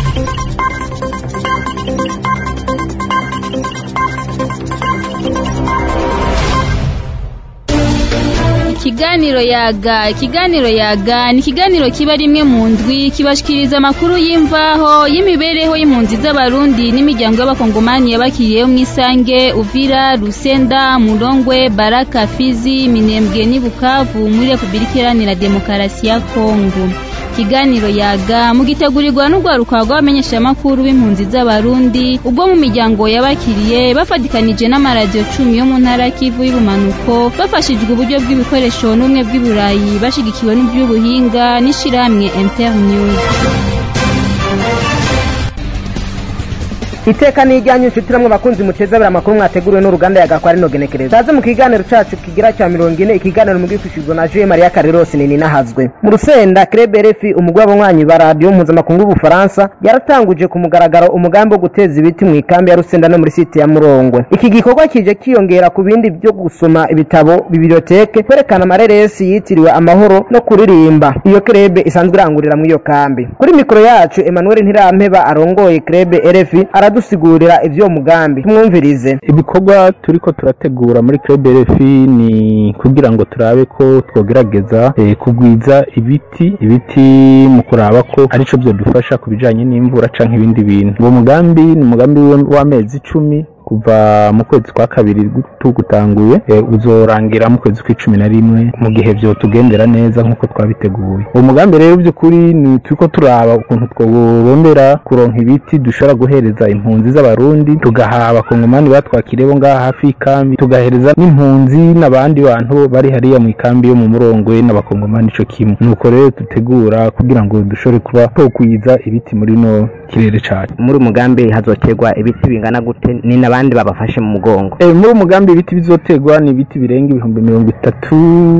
ikiganiro yaga ikiganiro yaga ni ikiganiro kiba rimwe mu ndwi kibashikiriza amakuru y'imvaho y'imibereho y'impunzi z'abarundi n'imiryango y'abakongomani yabakiriyeho mu isange uvira rusenda murongwe baraka fizi minembwe n'i bukavu muri repubulika iharanira demokarasi ya kongo ikiganiro yaga mugitegurirwa n'urwaruka rw'abamenyeshamakuru b'impunzi z'abarundi ubwo mu miryango yabakiriye bafatikanije n'amaradiyo cumi yo mu ntara kivu y'ubumanuko bafashijwe uburyo bw'ibikoresho n'ubumwe bw'iburayi bashigikiwe n'iby'ubuhinga n'ishirahamwe internews iteka ni ijyanye inshuti namwe bakunzi muteza abiri amakuru mwateguriwe n'uruganda yagakwa rino genekerezo taze mu kiganiro cacu kigira cya mirongo ine ikiganiro mugifishijwe na Jean Maria Carlos nini nahazwe mu rusenda Club RFI umugwi w'abanywanyi ba radio mpuzamakungu y'Ubufaransa yaratanguje ku mugaragaro umugambi wo guteza ibiti mu ikambi ya Rusenda no muri site ya Murongwe iki gikorwa kije kiyongera ku bindi byo gusoma ibitabo biblioteke kwerekana amareresi yitiriwe amahoro no kuririmba iyo club isanzwe irangurira mu iyo kambi kuri mikoro yacu Emmanuel Ntirampeba arongoye Club RFI aradusigurira ivyo mugambi tumwumvirize ibikorwa turiko turategura muri Club RFI ni kugira ngo turabe ko twogerageza eh, kugwiza ibiti ibiti mu kuraba ko arico byodufasha ku bijanye n'imvura canke ibindi bintu uwo mugambi ni umugambi w'amezi icumi kuva mu kwezi kwa kabiri tugutanguye e, uzorangira mu kwezi kw'icumi na rimwe mu gihe vyo tugendera neza nk'uko twabiteguye uwo mugambi rero by'ukuri ni turiko turaba ukuntu tworondera kuronka ibiti dushobora guhereza impunzi z'abarundi tugaha abakongomani batwakiriye bo ngaha hafi y'ikambi tugahereza n'impunzi n'abandi bantu bari hariya mu ikambi yo mu murongwe n'abakongomani ico kimwe nuko rero dutegura kugira ngo dushobore kuba tokwiza ibiti muri no kirere cacu muri umugambi hazoterwa ibiti bingana gute ni n'abandi babafashe mu mugongo e, muri umugambi ibiti bizoterwa ni ibiti birenga ibihumbi mirongo itatu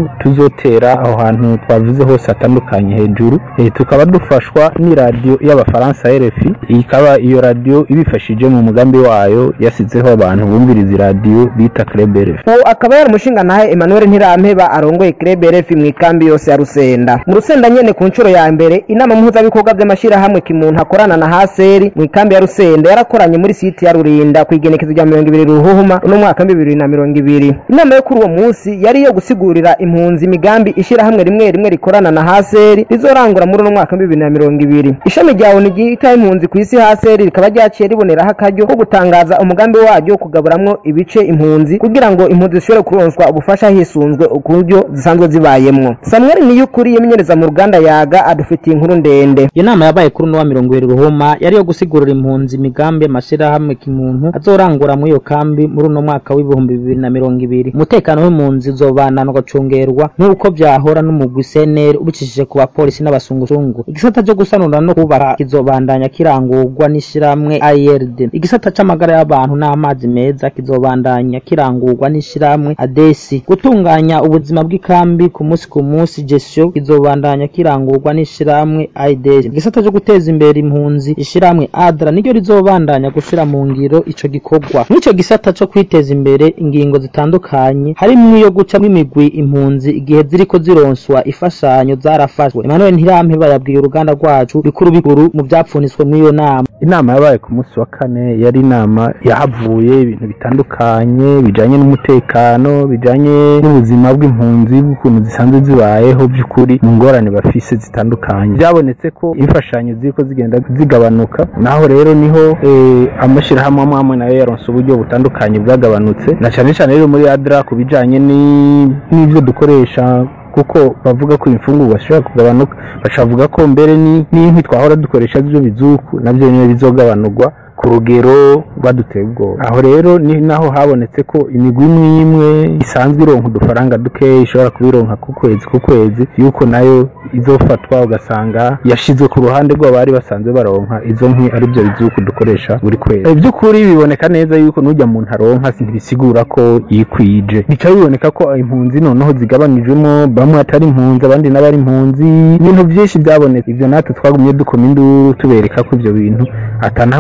tuzotera aho hantu twavuze hose hatandukanye hejuru e, tukaba dufashwa n'iradiyo y'abafaransa RFI ikaba iyo radiyo ibifashije mu mugambi wayo yasizeho abantu bumviriza iradiyo bita Club RFI uwo akaba yari umushinga nahe Emmanuel Ntirampeba arongoye Club RFI mu ikambi yose ya Rusenda mu Rusenda nyene ku nshuro ya mbere inama mpuzabikorwa by'amashirahamwe kimuntu akorana na Haseri mu ikambi ya Rusenda yarakoranye muri site ya Rurinda kwigenekezo rya mirongo ibiri ruhuhuma uno mwaka bibiri na mirongo ibiri inama yo kuri uwo munsi yari iyo gusigurira impunzi imigambi ishirahamwe rimwe rimwe rikorana na Haseri rizorangura muri uno mwaka bibiri na mirongo ibiri ishami rya ONU ryita impunzi ku isi Haseri rikaba ryaciye riboneraho akaryo ko gutangaza umugambi waryo kugaburamwo ibice impunzi kugira ngo impunzi zishobore kuronswa ubufasha hisunzwe uburyo zisanzwe zibayemwo Samuel Niyukuri yemenyereza mu ruganda yaga adufitiye inkuru ndende iyo nama yabaye kuri uno wa mirongo ibiri ruhuma yari yo gusigurira impunzi imigambi y'amashirahamwe kimuntu azorangura muri iyo kambi muri uno mwaka w'ibihumbi bibiri na mirongo ibiri umutekano w'impunzi uzobanana ugacungerwa nk'uko vyahora n'umugwi CNL ubicishije ku bapolisi n'abasungusungu igisata cyo gusanura no kubaka kizobandanya kirangurwa n'ishirahamwe IRD igisata c'amagara y'abantu n'amazi meza kizobandanya kirangurwa n'ishirahamwe ADESI gutunganya ubuzima bw'ikambi ku munsi ku munsi gestion kizobandanya kirangurwa n'ishirahamwe IDES igisata cyo guteza imbere impunzi ishirahamwe ADRA niryo rizobandanya gushira mu ngiro ico gikorwa mw'ico gisata co kwiteza imbere ingingo zitandukanye harimwo iyo gucamwo imigwi impunzi igihe ziriko zironswa ifashanyo zarafashwe Emmanuel Ntirampeba yabwiye uruganda rwacu bikuru bikuru mu vyapfunitswe mw'iyo nama inama yabaye ku munsi wa kane yari inama yahavuye ibintu bitandukanye bijanye n'umutekano bijanye n'ubuzima bw'impunzi bw'ukuntu zisanzwe zibayeho by'ukuri mu ngorane bafise zitandukanye byabonetse ko imfashanyo ziriko zigenda zigabanuka naho rero niho eh, amashirahamwe amwe amwe nayo yaronse uburyo butandukanye bwagabanutse na cane cane rero muri adra ku bijanye ni- n'ivyo dukoresha kuko bavuga ko imfungurwa zishobora kugabanuka bacavuga ko mbere ni- n'inkwi twahora dukoresha z'ivyo bizuku navyo nyene bizogabanurwa ku rugero baduteye ubwoba aho rero ni naho habonetse ko imigwi imwe imwe isanzwe ironka udufaranga dukeya ishobora kubironka ku kwezi ku kwezi yuko nayo izofatwa ugasanga yashizwe ku ruhande rw'abari basanzwe baronka izo nkwi ari byo bizuku dukoresha buri kwezi by'ukuri biboneka neza yuko n'ujya muntu aronka ntibisigura ko yikwije bica biboneka ko impunzi noneho zigabanijwemo bamwe atari impunzi abandi n'abari impunzi ibintu byinshi byabonetse ibyo natwe twagumye dukoma induru tubereka ko ibyo bintu atanahamwe byo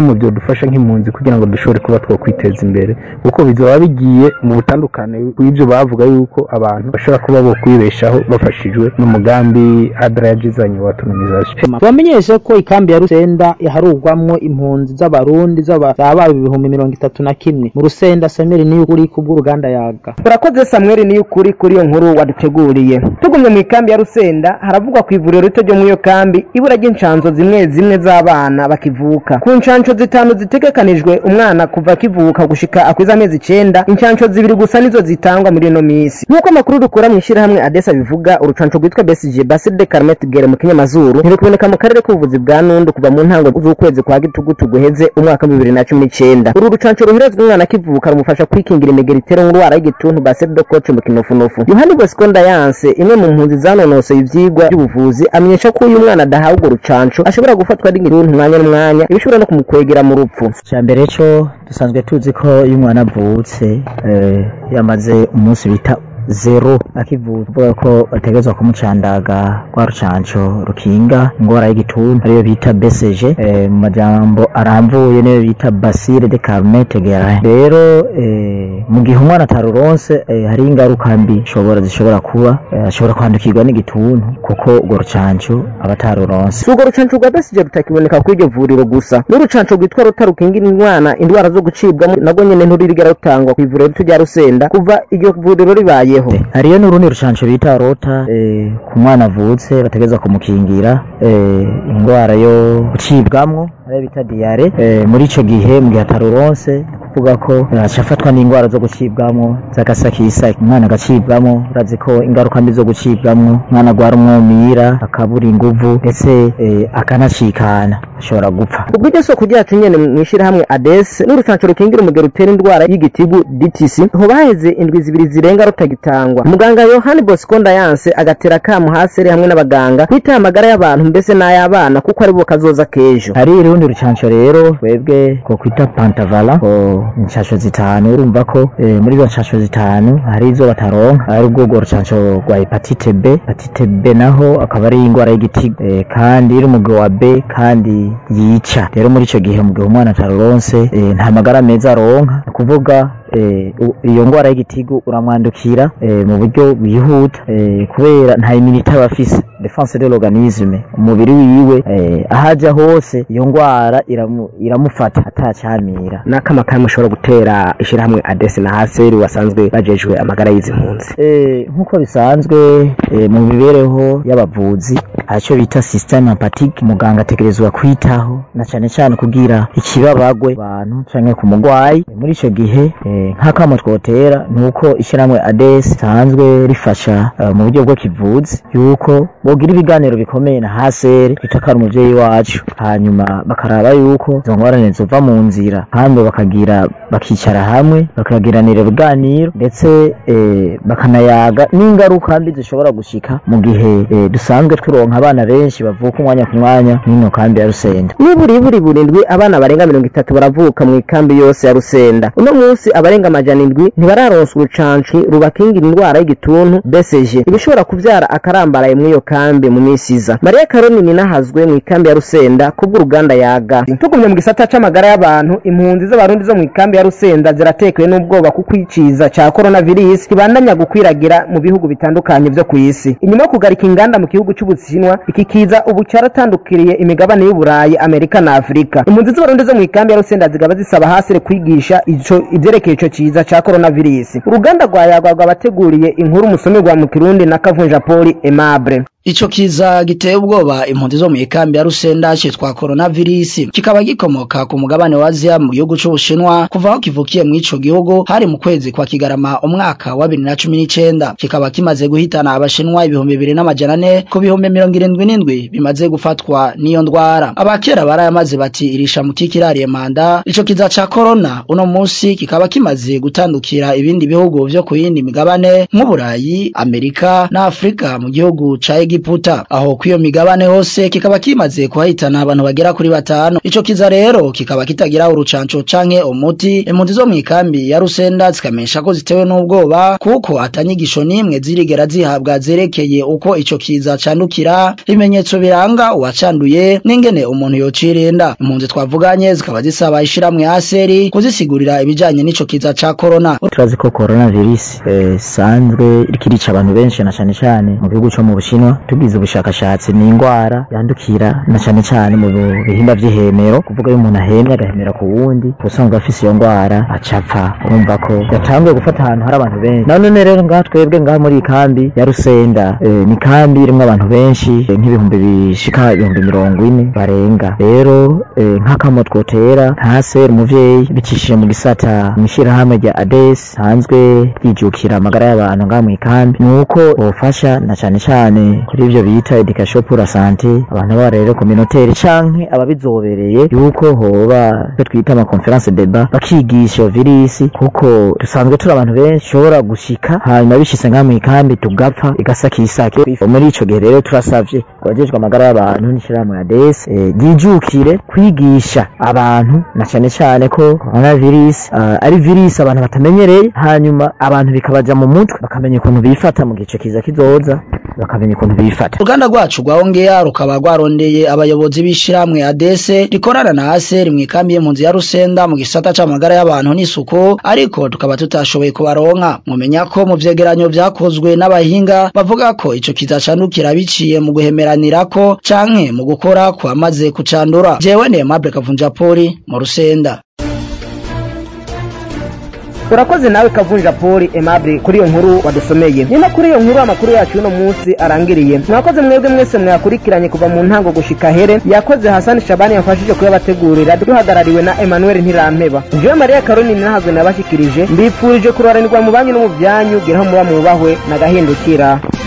dufasha nk'impunzi kugira ngo dushobore kuba twakwiteza imbere kuko bizoba bigiye mu butandukane bw'ibyo bavuga yuko abantu bashobora kuba bo kwibeshaho bafashijwe n'umugambi adra yagizanye wa autonomisation bamenyeshe ko ikambi ya rusenda yaharugwamwo impunzi z'abarundi z'ababa ibihumbi mirongo itatu na kimwe mu rusenda samiri niyo uri kubw'uruganda yaga urakoze samweli niyo ukuri kuri iyo nkuru waduteguriye tugumye mu ikambi ya rusenda haravugwa ku ivuriro rito ryo muri iyo kambi ibura ry'inshanzo zimwe zimwe z'abana bakivuka ku nshansho zitanu zitegekanijwe umwana kuva akivuka gushika akwiza amezi icenda inshansho zibiri gusa nizo zitangwa muri ino minsi nk'uko amakuru dukura mu ishyirahamwe adesa bivuga urucanco rwitwa besije basile de carmet gere mu kinyamazuru ntirukuboneka mu karere k'ubuvuzi bwa nundu kuva mu ntango z'ukwezi kwa gitugutu guheze umwaka wa bibiri na cumi n'icenda uru rucanco ruherezwa umwana akivuka rumufasha kwikingira imigeri itera indwara y'igituntu basile de coche mu kinofunofu yohani bosco ndayanse imwe mu mpunzi zanonosoye ivyigwa by'ubuvuzi amenyesha ko uyu mwana adahawe urwo rucanco ashobora gufatwa n'igituntu umwanya n'umwanya ibishobora no kumukwegera mu rupfu cya mbere cyo dusanzwe tuzi ko iyo umwana avutse eh, yamaze umunsi bita zero akivuka kuvuga ko bategerezwa kumucandaga rwa rucanco rukinga ingwara y'igituntu ariyo bita BCG eh, mu majambo aramvuye niyo bita Bacille de Carmet Guerin rero eh, mu gihe umwana ataruronse eh, hari ingaruka mbi shobora zishobora kuba eh, ashobora kwandukirwa n'igituntu kuko urwo rucanco aba ataruronse si urwo rucanco rwa besije rutakiboneka kuri iryo vuriro gusa n'urucanco rwitwa ruta rukingira indwara indwara zo gucibwamo nagwo nyene nturirigera rutangwa ku ivuriro rito rya rusenda kuva iryo vuriro ribayeho hariyo n'urundi rucanco bita rota eh, ku mwana avutse bategereza kumukingira eh, indwara yo gucibwamwo ariyo bita diyare eh, muri ico gihe mu gihe ataruronse ni kuvuga ko eh, aca afatwa n'indwara zo gucibwamwo z'agasakisaki umwana agacibwamwo urazi ko ingaruka mbi zo gucibwamwo umwana agwara umwumira akabura inguvu ndetse eh, akanacikana ashobora gupfa ubwo iryo soko ryacu nyene mu ishyirahamwe ades n'urucanco rukingira umugero utera indwara y'igitigu dtc ho baheze indwi zibiri zirenga rutagitangwa muganga yohani bosco ndayanse agatera akamu haseri hamwe n'abaganga kwitaye amagara y'abantu mbese n'ay'abana kuko ari bo kazoza k'ejo hari urundi rucanco rero twebwe ko kwita pantavala ko inshansho zitanu urumva ko eh, muri izo nshansho zitanu hari izo bataronka ari ubwo urwo rucanco rwa hepatite b hepatite b naho akaba ari indwara y'igitigo eh, kandi iri umugwi wa b kandi yica rero muri ico gihe mu gihe umwana ataruronse eh, nta magara meza aronka ni ukuvuga eh, u- iyo ngwara y'igitigu uramwandukira eh, mu buryo bwihuta eh, kubera nta imunite aba afise defense de l'organisme umubiri wiwe eh, ahaja hose iyo ngwara iramu, iramufata atacyamira n'akama kamwe ushobora gutera ishyirahamwe ades na haseri wasanzwe bajejwe amagara y'izi mpunzi Eh, nk'uko bisanzwe eh, mu mibereho y'abavuzi haricyo bita systeme empathique muganga ategerezwa kwitaho na cyane cyane kugira ikibabagwe abantu canke ku mugwayi muri ico gihe eh, nk'akamo twotera ni uko ishyirahamwe ades risanzwe rifasha eh, mu buryo bwo kivuzi yuko bogira ibiganiro bikomeye na haseri bitakara umuvyeyi wacu hanyuma bakaraba yuko izo ngorane zova mu nzira kandi bakagira bakicara hamwe bakagiranira ibiganiro ndetse eh, bakanayaga n'ingaruka mbi zishobora gushika mu gihe eh, dusanzwe turonka abana benshi bavuka umwanya ku mwanya n'ino kambi ya rusenda niburi buri burindwi abana barenga mirongo itatu baravuka mu ikambi yose ya rusenda uno munsi abarenga amajana indwi ntibararonswa urucanci rubakingira indwara y'igituntu bcg ibishobora kuvyara akarambaraye muri iyo kambi mu minsi iza mariya karoni ninahazwe mu ikambi ya rusenda kubw'uruganda yaga tugumye mu gisata c'amagara y'abantu impunzi z'abarundi zo mu ikambi ya rusenda ziratekewe n'ubwoba kuko iciza ca coronavirus kibandanya gukwiragira mu bihugu bitandukanye vyo kw'isi inyuma yo kugarika inganda mu gihugu c'ubushinwa iki kiza ubu caratandukiriye imigabane y'uburayi amerika na afurika impunzi z'abarundi zo mu ikambi ya rusenda zigaba zisaba hasire kwigisha ico ivyerekeye ico ciza ca coronavirus uruganda rwa yagwa rwabateguriye inkuru musomerwa mu kirundi na kavunja poli aimable Ico kiza giteye ubwoba impunzi zo mu ikambi ya Rusenda citwa coronavirus kikaba gikomoka ku mugabane wa Asia mu gihugu c'Ubushinwa kuva aho kivukiye mu ico gihugu hari mu kwezi kwa Kigarama umwaka wa 2019 kikaba kimaze guhitana abashinwa ibihumbi bibiri n'amajana ane ku bihumbi mirongo irindwi n'indwi bimaze gufatwa n'iyo ndwara abakera barayamaze bati irisha mu kikirariye manda ico kiza ca corona uno musi kikaba kimaze gutandukira ibindi bihugu vyo ku yindi migabane nk'Uburayi Amerika na Afrika mu gihugu ca Egipt Egiputa aho kwiyo migabane hose kikaba kimaze kuhahitana abantu bagera kuri batanu ico kiza rero kikaba kitagira urucanco canke umuti impunzi zo mwikambi ya Rusenda zikamesha ko zitewe n'ubwoba kuko atanyigisho nimwe zirigera zihabwa zerekeye uko ico kiza candukira ibimenyetso biranga uwacanduye n'ingene umuntu yocirinda impunzi twavuganye zikaba zisaba ishiramwe aseri kuzisigurira ibijanye n'ico kiza ca corona turazi ko coronavirus isanzwe iriko irica abantu benshi na cane cane mu gihugu co mu Bushinwa tugize ubushakashatsi ni ingwara yandukira na cane cane mu bihimba vy'ihemero kuvuga iyo umuntu ahemye agahemera ku wundi usanzwe afise iyo ngwara acapfa urumva ko yatanguye gufata ahantu hari abantu benshi na none rero ngaha twebwe ngaha muri iyi kambi ya Rusenda eh, ni kambi irimwo abantu benshi eh, nk'ibihumbi bishika ibihumbi mirongo ine barenga rero eh, nk'akamo twotera ntaseri umuvyeyi bicishije mu gisata mw'ishirahamwe rya ADES sanzwe ryijukira amagara y'abantu ngaha mu ikambi nuko bofasha na cane cane kuri ivyo bita education pour la santé abantu baba rero communautaire canke ababizobereye yuko hoba ivyo twita ama conference débat bakigisha iyo virisi kuko dusanzwe turi abantu benshi ushobora gushika hanyuma bishitse ngaha mu ikambi tugapfa igasakisake muri ico gihe rero turasavye abajejwe amagara y'abantu n'ishirahamwe ya ADES eh, ryijukire kwigisha abantu na cane cane ko coronavirus uh, ari virus abantu batamenyereye hanyuma abantu bikabaja mu mutwe bakamenya ukuntu bifata mu gice kiza kizoza bakamenya ukuntu bifata uruganda rwacu rwahongera rukaba rwarondeye abayobozi b'ishiramwe adese rikorana na aseri mw'ikambi y'impunzi ya rusenda mu gisata c'amagara y'abantu n'isuku ariko tukaba tutashoboye kubaronka mumenya ko mu vyegeranyo vyakozwe n'abahinga bavuga ko ico kiza candukira biciye mu guhemeranirako canke mu gukora kwamaze kucandura jewe ni Aimable Kavunjapoli mu rusenda urakoze nawe kavunja poli aimable kuri iyo nkuru wadusomeye ni no kuri iyo nkuru amakuru yacu y'uno munsi arangiriye mwakoze mwebwe mwese mwakurikiranye kuva mu ntango gushika here yakoze hasani shabani yafashije kuyabategurira duhagarariwe na emmanuel ntirampeba jewe mariya karoni nahazwe nabashikirije mbipfurije kuroranirwa mu banyu no mu byanyu geraho muba mubahwe nagahindukira